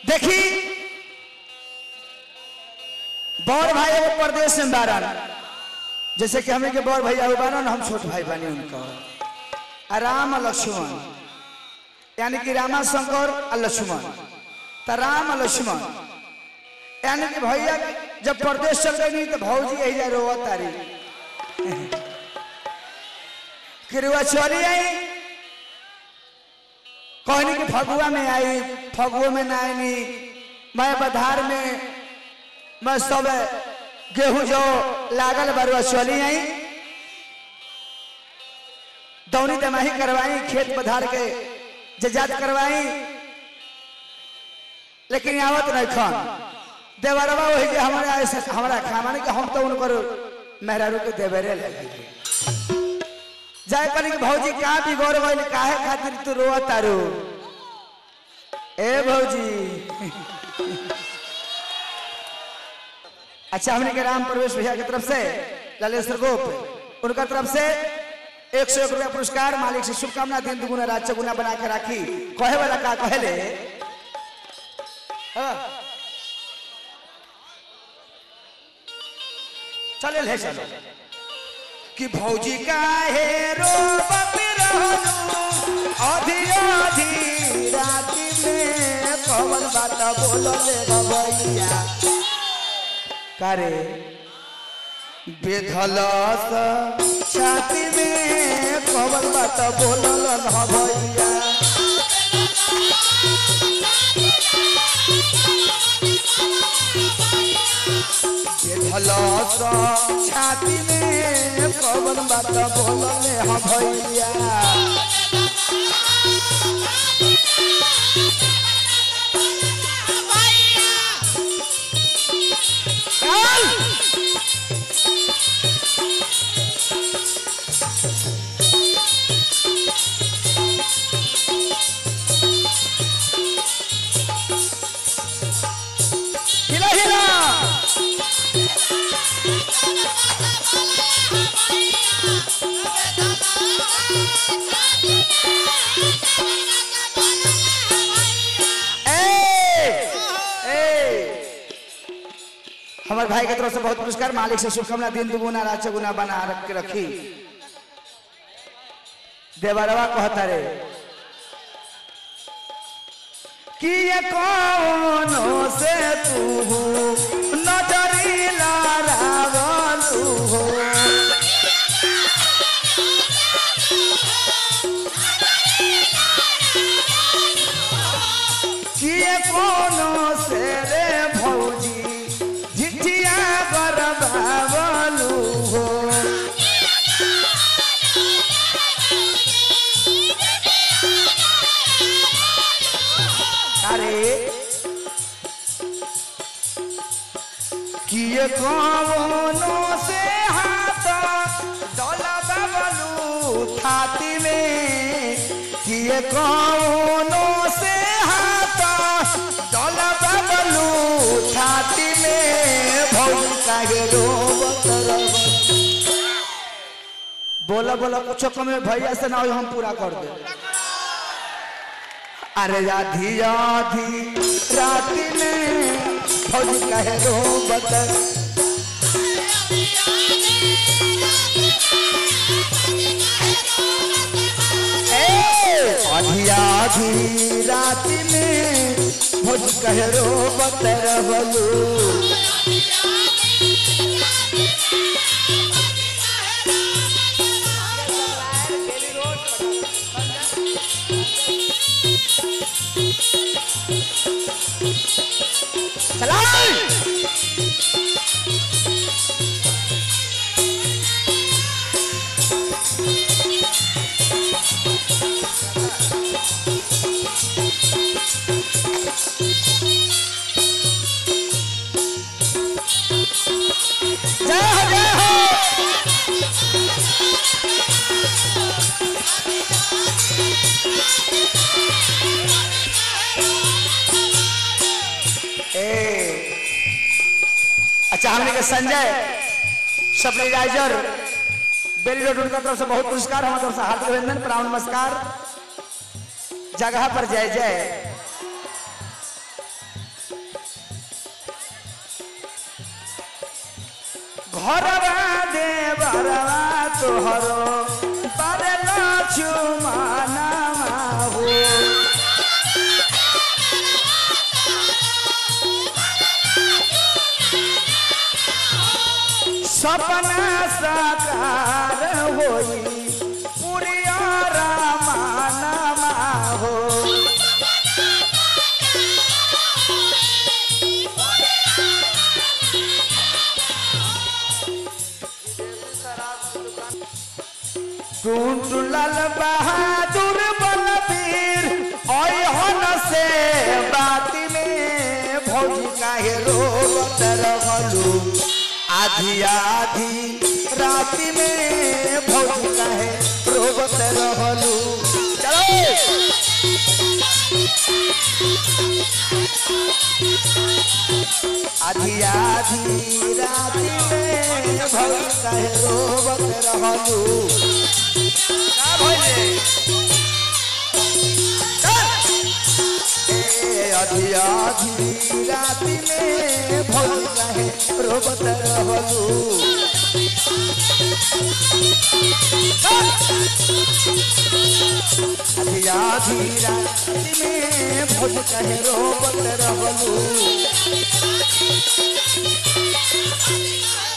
देखी बड़ भाई एगो प्रदेश में बारन जैसे कि हमें के बड़ भैया हुआ बारन हम छोट भाई बनी उनका आ राम और लक्ष्मण यानी कि रामा शंकर और लक्ष्मण तो राम और लक्ष्मण यानी कि भैया जब प्रदेश चल गई तो भौजी यही जा रोवा तारी फिर वह चली आई कहनी कि फगुआ में आई फगुआ में ना आई मैं बधार में मैं सब गेहूं जो लागल बरुआ चली आई दौनी दमाही करवाई खेत पधार के जजात करवाई लेकिन आवत नहीं खान देवरवा वही जे हमारा ऐसे हमारा खाना कि हम तो उनकर मेहरारू के देवरे लगे जाए कनी कि भौजी क्या बिगड़ गइल काहे खातिर तू रोआ तारू ए भौजी अच्छा हमने के राम प्रवेश भैया की तरफ से ललेश्वर गोप उनका तरफ से एक सौ एक रुपया पुरस्कार मालिक से शुभकामना दिन दुगुना रात चौगुना बना के राखी कहे वाला का कहले हाँ। चले ले चलो कि भौजी काहे रोबत रहनु आधी आधी राति में कवन बात बोलले भैया करे बेधलस छाती में कवन बात बोलल न भैया बेधलस छाती में कवन बात बोलले ह भैया चल हिला हिला ए ए हमारे भाई की तरफ से बहुत पुरस्कार मालिक से शुभकामना दिन दुगुना रात चौगुना बना रख के रखी देवरवा कहता रे कि ये कौनो से तू नजरी लारावलू हो कि ये कौनो से रे भौजी झिझिया बरबावलू हो अरे किए कौनो से हाथ डोला बबलू छाती में किए कौनो से हाथ डोला बबलू छाती में भौल काहे रोबत रहो बोला बोला कुछ कमे भैया से ना हो हम पूरा कर दे अरे आधी आधी राति में फौज कहे रो बदल आधी आधी राति में फौज कहे रो बतर बलू चला जय हो जय हो ए अच्छा हमने के संजय सप्लाइजर बेली रोड उनका तरफ से बहुत पुरस्कार हमारे तरफ से हार्दिक अभिनंदन प्रणाम नमस्कार जगह पर जय जय घरवा दे बरवा तोहरो परला चुमाना हो सपना साकार होई पुरिया रामाना हो टूटलाल बहादुर बलबीर ओय हन से बाती में भौजी काहे रोवत रहलू आधी आधी राती में भौजी काहे रोवत रहलू चलो आधी आधी राती में भौजी काहे रोवत रहलू का भइले ए आधी आधी राती में भौजी काहे रोवत रहलू आधी आधी राती में भौजी काहे रोवत रहलू